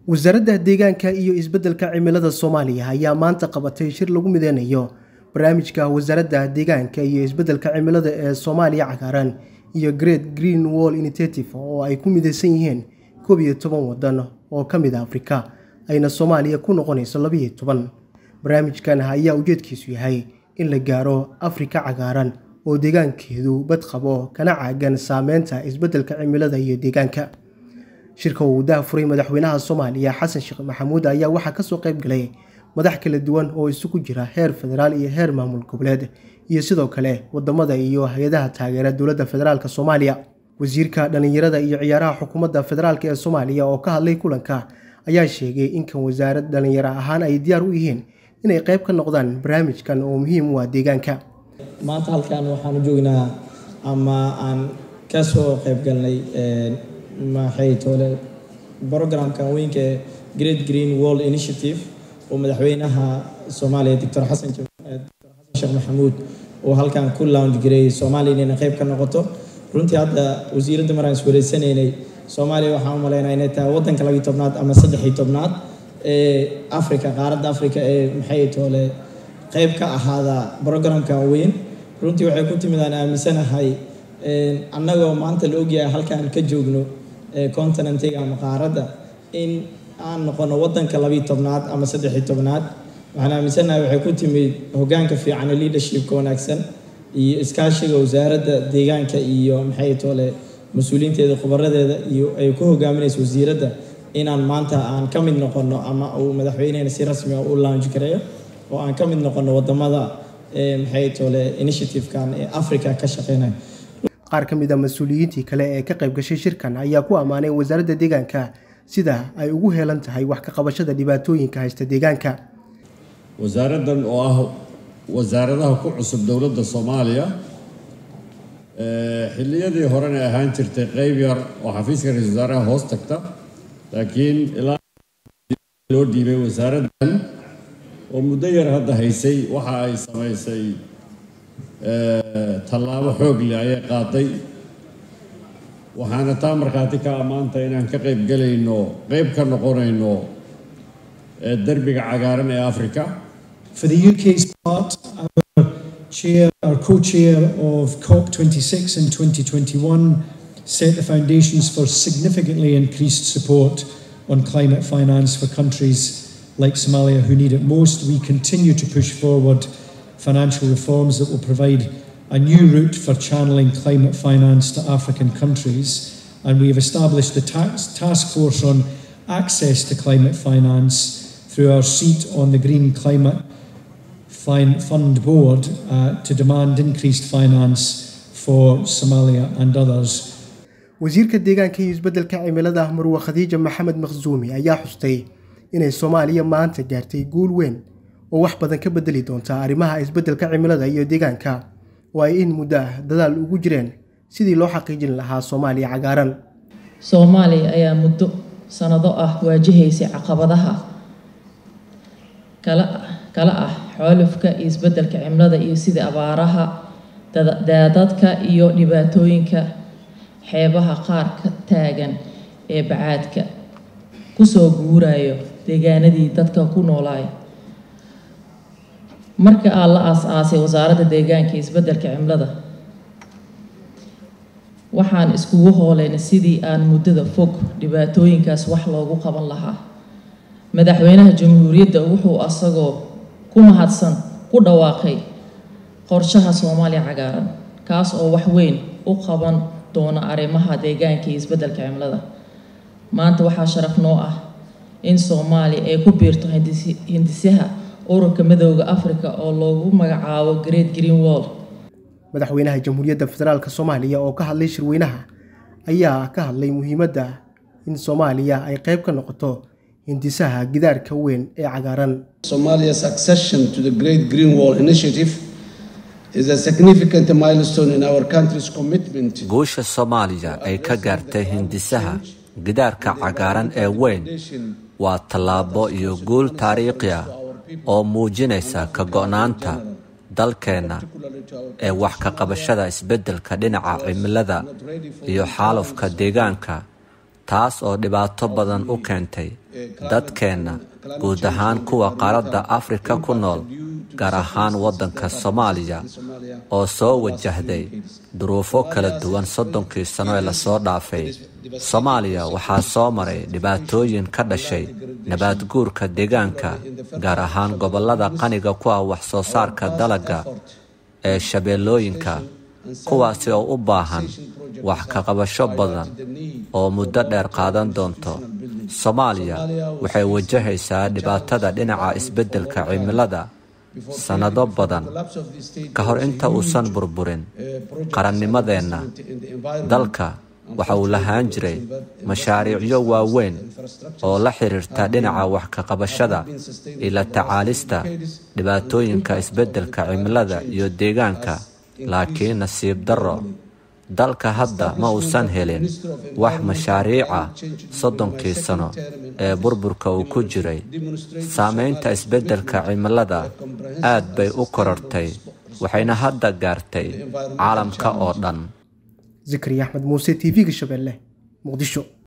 wasaaradda deegaanka iyo isbeddelka cimilada soomaaliya ayaa maanta qabatay shir lagu mideynayo barnaamijka wasaaradda deegaanka iyo isbeddelka cimilada ee soomaaliya cagaaran iyo great green wall initiative oo ay ku mideysan yihiin koob iyo toban waddan oo ka mid a afrika ayna soomaaliya ku noqonayso labiyo toban barnaamijkan ayaa ujeedkiisu yahay in la gaaro afrika cagaaran oo deegaankeedu bad qabo kana caagan saameynta isbeddelka cimilada iyo deegaanka shirka uu daafuray madaxweynaha soomaaliya xasan sheekh maxamuud ayaa waxaa kasoo qayb galay madax kala duwan oo isugu jira heer federaal iyo heer maamul goboleed iyo sidoo kale wadamada iyo hay-adaha taageera dowladda federaalk soomaaliya wasiirka dhallinyarada iyo ciyaaraha xukuumadda federaalk ee soomaaliya oo ka hadlay kulanka ayaa sheegay in kan wasaarad dhallinyaro ahaan ay diyaar u yihiin inay qayb ka noqdaan barnaamijkan oo muhiim u ah deegaanka maanta halkan waxaanu joognaa ama aan ka soo qayb galnay maxay toole programkan weynka ee great green wall initiative oo madaxweynaha soomaaliya doctor xasan sheekh maxamuud oo halkan ku lounge gareeyay soomaaliya inayna qayb ka noqoto runtii hadda wasiiradda maraan iswareysanaynay soomaaliya waxaan u malaynaa inay tahay waddanka labiyo tobnaad ama saddexii tobnaad ee africa qaaradda africa ee maxay toole qayb ka ahaada programkan weyn runtii waxay ku timid aan aaminsanahay annagoo maanta la ogyahay halkaan ka joogno continentiga ama qaaradda in aan noqono waddanka labiyo tobnaad ama saddexii tobnaad waxaan aaminsanahay waxay ku timid hoggaanka fiican leadershipka wanaagsan iyo iskaashiga wasaaradda deegaanka iyo maxay toole mas-uuliyiinteeda khubaradeeda iyo ay ku hogaaminayso wasiiradda inaan maanta aan ka mid noqono ama uu madaxweynehena si rasmi ah u launch gareeyo oo aan ka mid noqono wadamada maxay toole initiative-kan ee africa ka shaqeynaya qaar ka mid a mas-uuliyiintii kale ee ka qayb gashay shirkan ayaa ku ammaanay wasaaradda deegaanka sida ay ugu heelan tahay wax ka qabashada dhibaatooyinka haysta deegaanka wasaaraddan oo ah wasaaradaha ku cusub dowladda soomaaliya xilliyadii horena ahaan jirtay qeyb yar oo xafiiska ra-isul wasaaraha hoos tagta laakiin ilaa loo dhiibay wasaaraddan oo muddo yar hadda haysay waxa ay samaysay tallaabo xoog leh ayay qaaday waxaana taa markhaati ka ammaanta inaan ka qayb gelayno qeyb ka noqonayno derbiga cagaaran ee africa For the UK's part, our chair, our co-chair of COP26 in 2021 set the foundations for significantly increased support on climate finance for countries like Somalia who need it most. We continue to push forward financial reforms that will provide a new route for channeling climate finance to African countries. And we have established the tax, task force on access to climate finance through our seat on the Green Climate Fund Board uh, to demand increased finance for Somalia and others. wasiirka deegaanka iyo isbeddelka cimilada marwe khadiija maxamed makhsuumi ayaa xustay inay soomaaliya maanta gaartay guul weyn oo wax badan ka bedeli doonta arrimaha isbeddelka cimilada iyo deegaanka oo ay in muddo ah dadaal ugu jireen sidii loo xaqiijin lahaa soomaaliya cagaaran soomaaliya ayaa muddo sanado ah waajahaysay caqabadaha kala ah xoolufka iyo isbeddelka cimilada iyo sidii abaaraha daadadka iyo dhibaatooyinka xeebaha qaar ka taagan ee bacaadka kusoo guurayo deegaanadii dadka ku noolaay marka aa la aas-aasay wasaaradda deegaanka iyo isbeddelka cimilada waxaan iskugu hooleynay sidii aan muddada fog dhibaatooyinkaas wax loogu qaban lahaa madaxweynaha jamhuuriyadda wuxuu asagoo ku mahadsan ku dhawaaqay qorshaha soomaaliya cagaaran kaas oo wax weyn u qaban doona arrimaha deegaanka iyo isbeddelka cimilada maanta waxaa sharaf noo ah in soomaaliya ay ku biirto hindisaha ururka midooda africa oo loogu magacaabo great green wall madaxweynaha jamhuuriyadda federaalk soomaaliya oo ka hadlay shirweynaha ayaa ka hadlay muhiimadda in soomaaliya ay qayb ka noqoto hindisaha gidaarka weyn ee cagaaran Somalia's accession to the Great Green Wall Initiative is a significant milestone in our country's commitment guusha soomaaliya ay ka gaartay hindisaha gidaarka cagaaran ee weyn waa tallaabo iyo guul taariikhi ah oo muujinaysa ka go'naanta dalkeenna ee wax ka qabashada isbeddelka dhinaca cimilada iyo xaalufka deegaanka taas oo dhibaato badan u keentay dadkeenna guud ahaan kuwa qaaradda afrika ku nool gaar ahaan waddanka soomaaliya oo soo wajahday duruufo kala duwan soddonkii sano ee lasoo dhaafay soomaaliya waxaa soo maray dhibaatooyin ka dhashay nabaadguurka deegaanka gaar ahaan gobollada qaniga ku ah wax soo saarka dalagga ee shabeellooyinka kuwaasi oo u baahan wax ka qabasho badan oo muddo dheer qaadan doonto soomaaliya waxay wajahaysaa dhibaatada dhinaca isbeddelka cimilada sannado badan ka hor inta uusan burburin qarannimadeenna dalka waxa uu lahaan jiray mashaariicyo waaweyn oo la xiriirta dhinaca wax ka qabashada iyo la tacaalista dhibaatooyinka isbeddelka cimilada iyo deegaanka laakiin nasiib darro dalka hadda ma uusan helin wax mashaariica soddonkii sano ee burburka uu ku jiray saamaynta isbeddelka cimilada aad bay u korortay waxayna hadda gaartay caalamka oo dhan zikriya axmed muuse t v-ga shabeelle muqdisho